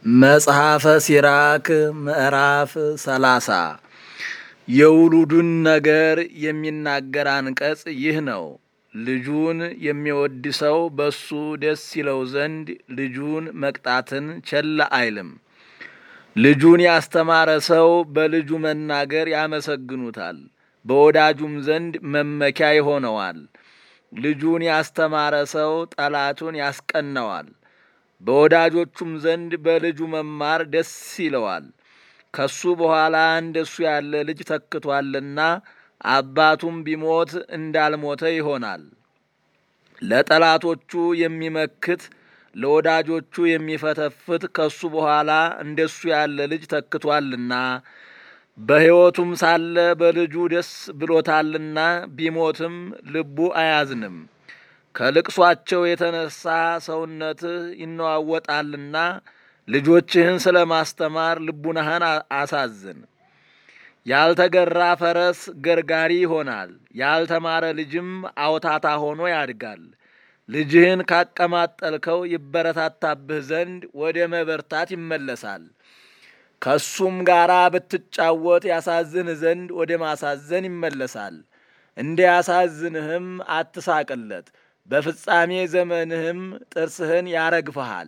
መጽሐፈ ሲራክ ምዕራፍ ሰላሳ የውሉዱን ነገር የሚናገር አንቀጽ ይህ ነው። ልጁን የሚወድ ሰው በሱ ደስ ይለው ዘንድ ልጁን መቅጣትን ቸል አይልም። ልጁን ያስተማረ ሰው በልጁ መናገር ያመሰግኑታል፣ በወዳጁም ዘንድ መመኪያ ይሆነዋል። ልጁን ያስተማረ ሰው ጠላቱን ያስቀነዋል፣ በወዳጆቹም ዘንድ በልጁ መማር ደስ ይለዋል። ከሱ በኋላ እንደሱ ያለ ልጅ ተክቷልና አባቱም ቢሞት እንዳልሞተ ይሆናል። ለጠላቶቹ የሚመክት ለወዳጆቹ የሚፈተፍት ከሱ በኋላ እንደሱ ያለ ልጅ ተክቷልና በሕይወቱም ሳለ በልጁ ደስ ብሎታልና ቢሞትም ልቡ አያዝንም። ከልቅሷቸው የተነሳ ሰውነትህ ይነዋወጣልና ልጆችህን ስለ ማስተማር ልቡናህን አሳዝን። ያልተገራ ፈረስ ገርጋሪ ይሆናል፣ ያልተማረ ልጅም አውታታ ሆኖ ያድጋል። ልጅህን ካቀማጠልከው ይበረታታብህ ዘንድ ወደ መበርታት ይመለሳል። ከሱም ጋራ ብትጫወት ያሳዝን ዘንድ ወደ ማሳዘን ይመለሳል። እንደ ያሳዝንህም አትሳቅለት፣ በፍጻሜ ዘመንህም ጥርስህን ያረግፈሃል።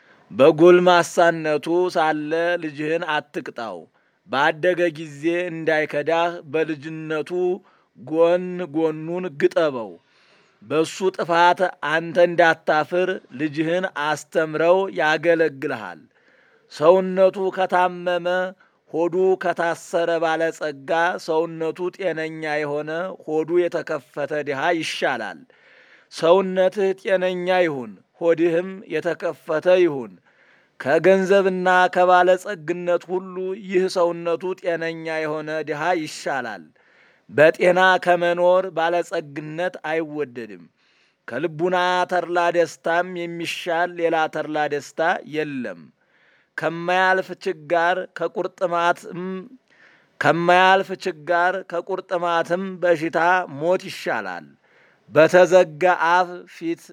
በጎልማሳነቱ ሳለ ልጅህን አትቅጣው፣ ባደገ ጊዜ እንዳይከዳህ በልጅነቱ ጎን ጎኑን ግጠበው። በሱ ጥፋት አንተ እንዳታፍር ልጅህን አስተምረው ያገለግልሃል። ሰውነቱ ከታመመ ሆዱ ከታሰረ ባለጸጋ ሰውነቱ ጤነኛ የሆነ ሆዱ የተከፈተ ድሃ ይሻላል። ሰውነትህ ጤነኛ ይሁን፣ ሆድህም የተከፈተ ይሁን። ከገንዘብና ከባለጸግነት ሁሉ ይህ ሰውነቱ ጤነኛ የሆነ ድሃ ይሻላል። በጤና ከመኖር ባለጸግነት አይወደድም። ከልቡና ተድላ ደስታም የሚሻል ሌላ ተድላ ደስታ የለም። ከማያልፍ ችጋር ከቁርጥማትም ከማያልፍ ችጋር ከቁርጥማትም በሽታ ሞት ይሻላል። በተዘጋ አፍ ፊት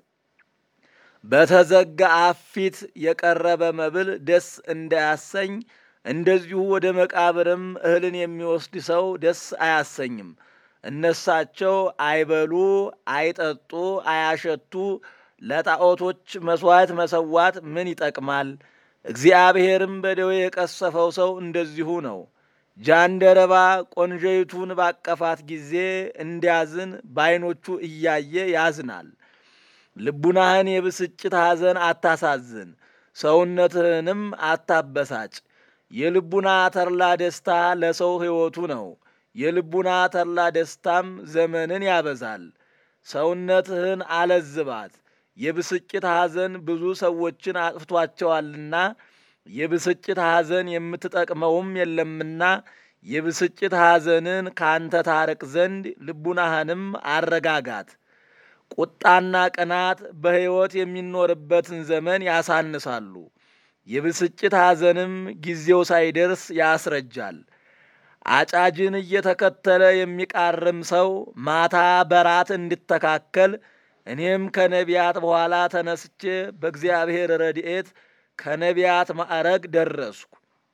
በተዘጋ አፍ ፊት የቀረበ መብል ደስ እንዳያሰኝ እንደዚሁ ወደ መቃብርም እህልን የሚወስድ ሰው ደስ አያሰኝም። እነሳቸው አይበሉ፣ አይጠጡ፣ አያሸቱ። ለጣዖቶች መሥዋዕት መሰዋት ምን ይጠቅማል? እግዚአብሔርም በደዌ የቀሰፈው ሰው እንደዚሁ ነው። ጃንደረባ ቆንጆይቱን ባቀፋት ጊዜ እንዲያዝን በዓይኖቹ እያየ ያዝናል። ልቡናህን የብስጭት ሐዘን አታሳዝን፣ ሰውነትህንም አታበሳጭ። የልቡና ተድላ ደስታ ለሰው ሕይወቱ ነው። የልቡና ተድላ ደስታም ዘመንን ያበዛል። ሰውነትህን አለዝባት፣ የብስጭት ሐዘን ብዙ ሰዎችን አጥፍቷቸዋልና የብስጭት ሐዘን የምትጠቅመውም የለምና የብስጭት ሐዘንን ካንተ ታርቅ ዘንድ ልቡናህንም አረጋጋት። ቁጣና ቅናት በሕይወት የሚኖርበትን ዘመን ያሳንሳሉ። የብስጭት ሐዘንም ጊዜው ሳይደርስ ያስረጃል። አጫጅን እየተከተለ የሚቃርም ሰው ማታ በራት እንድተካከል እኔም ከነቢያት በኋላ ተነስቼ በእግዚአብሔር ረድኤት ከነቢያት ማዕረግ ደረስኩ።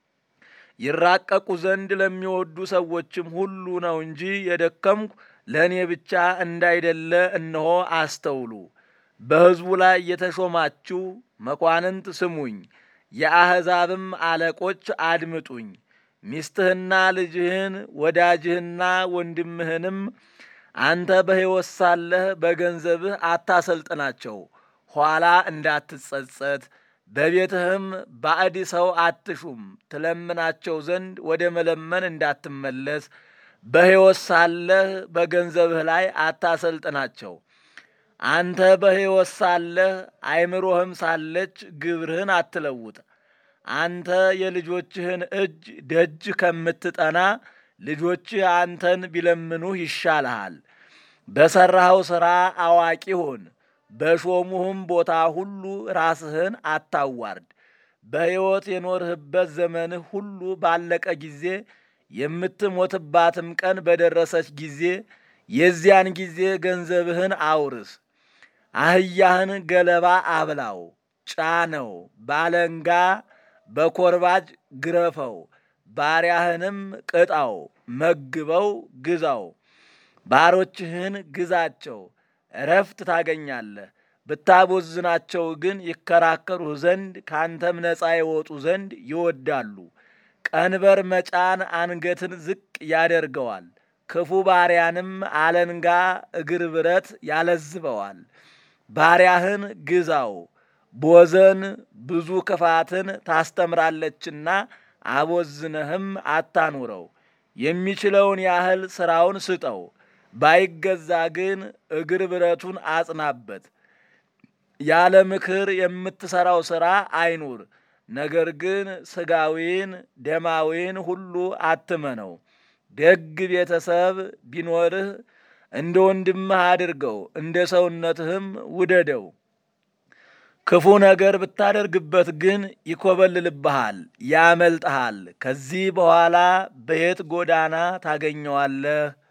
ይራቀቁ ዘንድ ለሚወዱ ሰዎችም ሁሉ ነው እንጂ የደከምኩ ለእኔ ብቻ እንዳይደለ እነሆ አስተውሉ። በሕዝቡ ላይ የተሾማችሁ መኳንንት ስሙኝ፣ የአሕዛብም አለቆች አድምጡኝ። ሚስትህና ልጅህን ወዳጅህና ወንድምህንም አንተ በሕይወት ሳለህ በገንዘብህ አታሰልጥናቸው፣ ኋላ እንዳትጸጸት። በቤትህም ባዕድ ሰው አትሹም፣ ትለምናቸው ዘንድ ወደ መለመን እንዳትመለስ። በሕይወት ሳለህ በገንዘብህ ላይ አታሰልጥናቸው። አንተ በሕይወት ሳለህ አይምሮህም ሳለች ግብርህን አትለውጥ። አንተ የልጆችህን እጅ ደጅ ከምትጠና ልጆችህ አንተን ቢለምኑህ ይሻልሃል። በሠራኸው ሥራ አዋቂ ሁን፣ በሾሙህም ቦታ ሁሉ ራስህን አታዋርድ። በሕይወት የኖርህበት ዘመንህ ሁሉ ባለቀ ጊዜ የምትሞትባትም ቀን በደረሰች ጊዜ የዚያን ጊዜ ገንዘብህን አውርስ። አህያህን ገለባ አብላው፣ ጫነው፣ ባለንጋ በኮርባጅ ግረፈው፣ ባሪያህንም ቅጣው፣ መግበው፣ ግዛው። ባሮችህን ግዛቸው፣ እረፍት ታገኛለህ። ብታቦዝናቸው ግን ይከራከሩህ ዘንድ ካንተም ነፃ ይወጡ ዘንድ ይወዳሉ። ቀንበር መጫን አንገትን ዝቅ ያደርገዋል። ክፉ ባሪያንም አለንጋ እግር ብረት ያለዝበዋል። ባሪያህን ግዛው፣ ቦዘን ብዙ ክፋትን ታስተምራለችና አቦዝነህም አታኑረው። የሚችለውን ያህል ሥራውን ስጠው፣ ባይገዛ ግን እግር ብረቱን አጽናበት። ያለ ምክር የምትሠራው ሥራ አይኑር። ነገር ግን ሥጋዊን ደማዊን ሁሉ አትመነው። ደግ ቤተሰብ ቢኖርህ እንደ ወንድምህ አድርገው፣ እንደ ሰውነትህም ውደደው። ክፉ ነገር ብታደርግበት ግን ይኮበልልብሃል፣ ያመልጥሃል። ከዚህ በኋላ በየት ጎዳና ታገኘዋለህ?